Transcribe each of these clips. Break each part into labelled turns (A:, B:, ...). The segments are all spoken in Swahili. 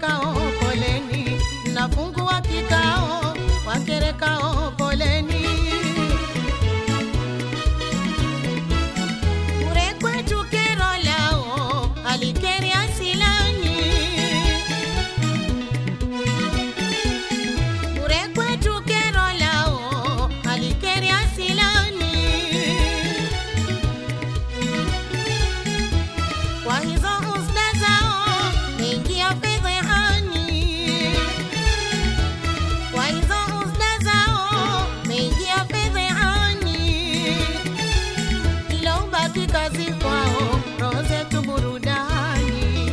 A: wakerekao poleni, nafungua kikao wakerekao poleni. Kure kwetu kero lao alikeri asilani, kure kwetu kero lao alikeri asilani. Kwa hizo husda zao ingia fedhehani, kwa hizo husda zao ingia fedhehani ilobaki kazi kwao, roho zetu burudani.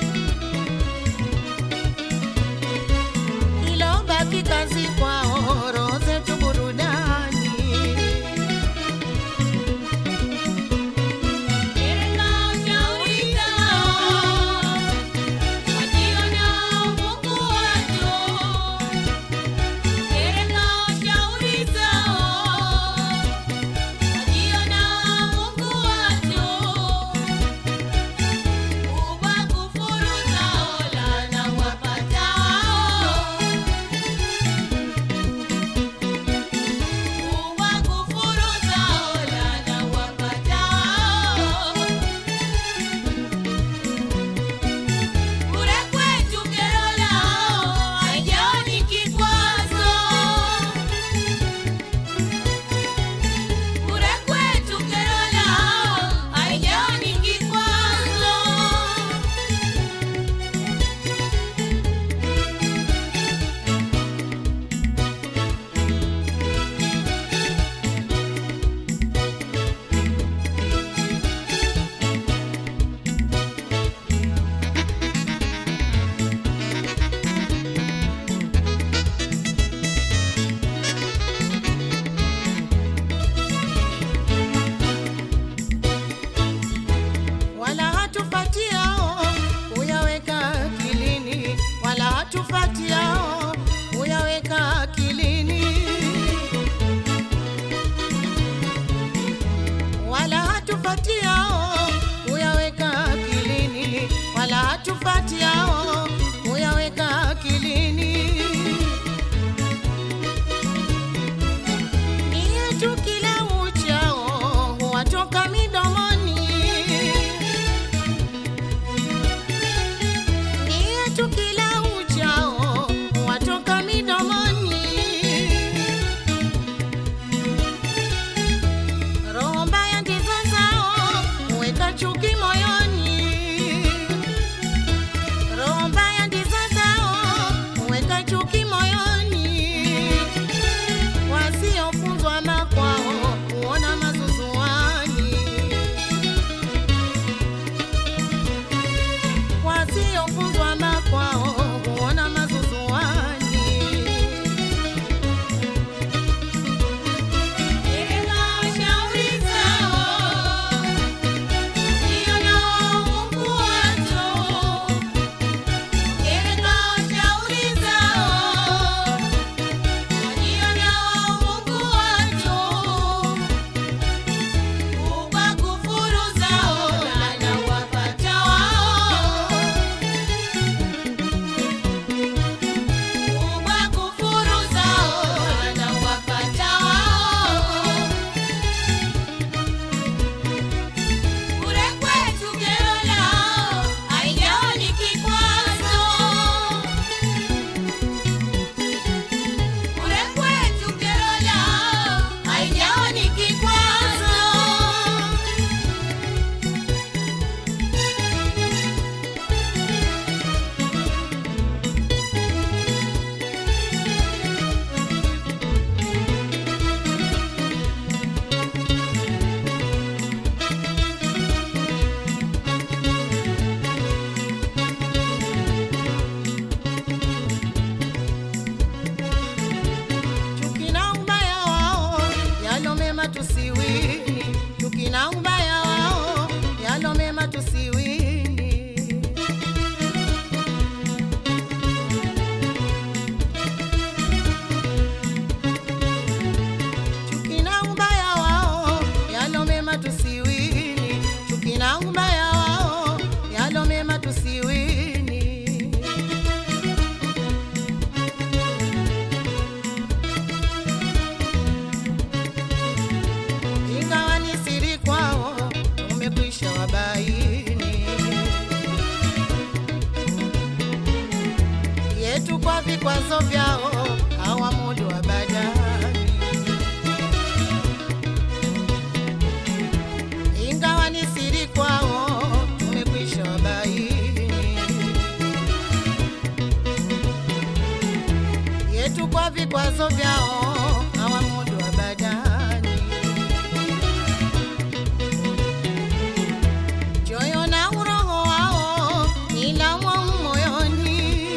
A: Ilobaki kazi kwao, roho zetu burudani. wala hatufatiao kuyaweka akilini, wala hatufatiao kuyaweka akilini, wala hatufatiao kuyaweka akilini, wala hatufatiao kuyaweka akilini. Ni yetu kila uchao huwatoka midomoni ni yetu kila uchao vikwazo vyao hawamudu abadani, ingawa ni siri kwao tumekwisha wabaini yetu kwa vikwazo vyao hawamudu abadani, choyo na uroho wao ila mwao moyoni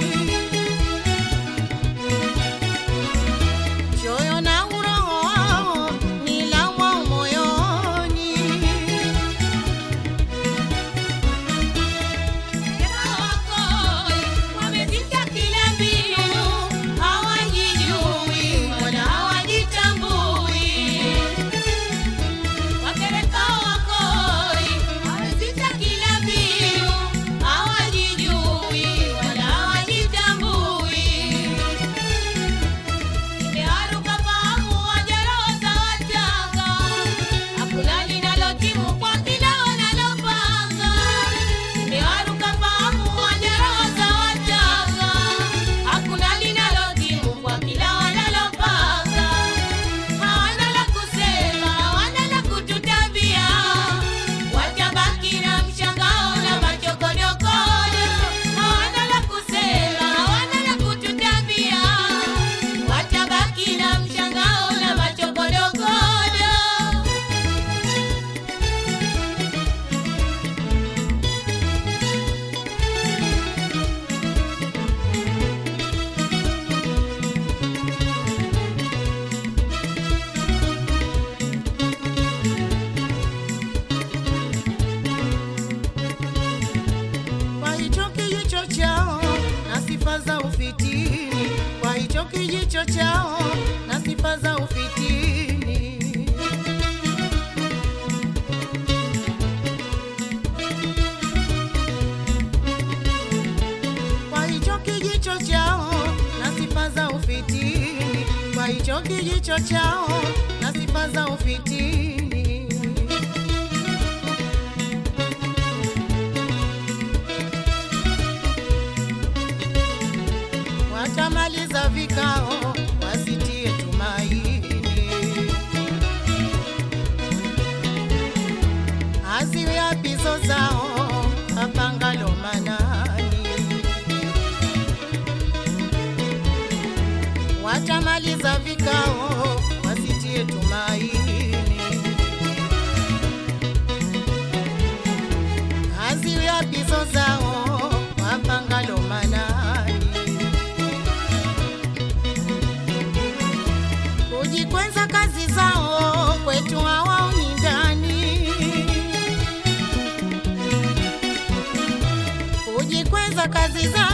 A: choyo na uroho wao ni laumwa moyoni.
B: Wamezita kila mbinu, hawajijui wala hawajitambui. Wakereka wakoi, wamezita kila mbinu, hawajijui wala hawajitambui. Imeharuka fahamu wajaroza watanga, hakuna linalotimu kwa kila wanalopanga. Imeharuka fahamu wajaroza watanga, hakuna linalotimu kwa kila wanalopanga. Hawana la kusema, hawana la kututabia, watabaki na mshangao na machokodokodo. Hawana la kusema, hawana la kututabia, watabaki na mshangao na machokodokodo.
A: Kwa hicho kijicho chao na sifa za ufitini, kwa hicho kijicho chao na sifa za ufitini. Kwa hicho kijicho chao na sifa za ufitini, kwa hicho kijicho chao na sifa za ufitini. watamaliza vikao wasitie tumaini, haziwi apizo zao mapangalo manani, watamaliza vikao wasitie tumaini, haziwi apizo zao mapangalo manani kujikwenza kazi zao kwetu hawaoni ndani, kujikweza kazi zao